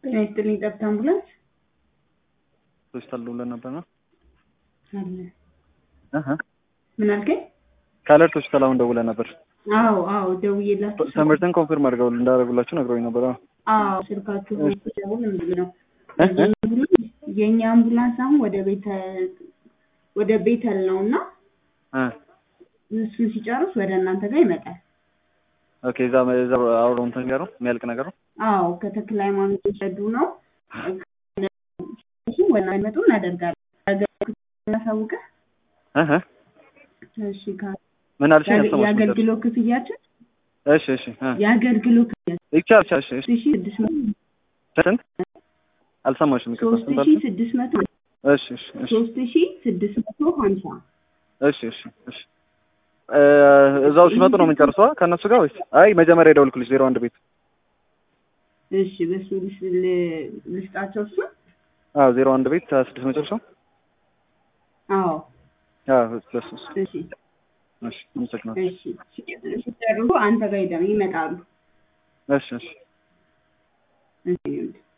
ጤና ይስጥልኝ ጠብታ አምቡላንስ ሆስፒታል ደውለን ነበር ነው አለ እህ ምን አልከኝ? ከአለርት ሆስፒታል አሁን ደውለን ነበር። አዎ አዎ ደውዬላችሁ ትምህርትን ኮንፊርም አድርገው እንዳደረጉላችሁ ነግረውኝ ነበር። አዎ አዎ ስልካችሁ ደውል ምንድን ነው እህ እህ የእኛ አምቡላንስ አሁን ወደ ቤተ ወደ ቤተል ነው እና እ እሱን ሲጨርስ ወደ እናንተ ጋር ይመጣል። ኦኬ እዛ እዛ አውረው እንትን ጋር ነው የሚያልቅ ነገር ነው። አዎ ከተክለ ሃይማኖት የሸዱ ነው እሱ ወደ እናንተ ይመጡ እናደርጋለን። አገልግሎት እናሳውቅህ። እህ እህ እሺ ካ- ምን አልሽኝ? አልሰማሁሽም። የአገልግሎት ክፍያችን እሺ እሺ እ የአገልግሎት ክፍያችን ይቻላል ይቻላል። እሺ እሺ ሶስት ሺህ ስድስት መቶ ስንት አልሰማሁሽም። ይቅርታ ሶስት ስንት ሺህ አልሽኝ? ስድስት መቶ እሺ እሺ እሺ ሶስት ሺህ ስድስት መቶ ሀምሳ እሺ እሺ እሺ እ እዛው ሲመጡ ነው የምንጨርሰው ከእነሱ ጋር ወይስ? አይ መጀመሪያ የደወልኩልሽ ዜሮ አንድ ቤት እሺ በሱ ልስ ል- ልስጣቸው እሱ አዎ ዜሮ አንድ ቤት ስድስት መጨረሻው አዎ አዎ እሱ እሱ እሺ እሺ አመሰግናለሁ። እሺ ሲጨርሱ አንተ ጋር ይደም ይመጣሉ እሺ እሺ እሺ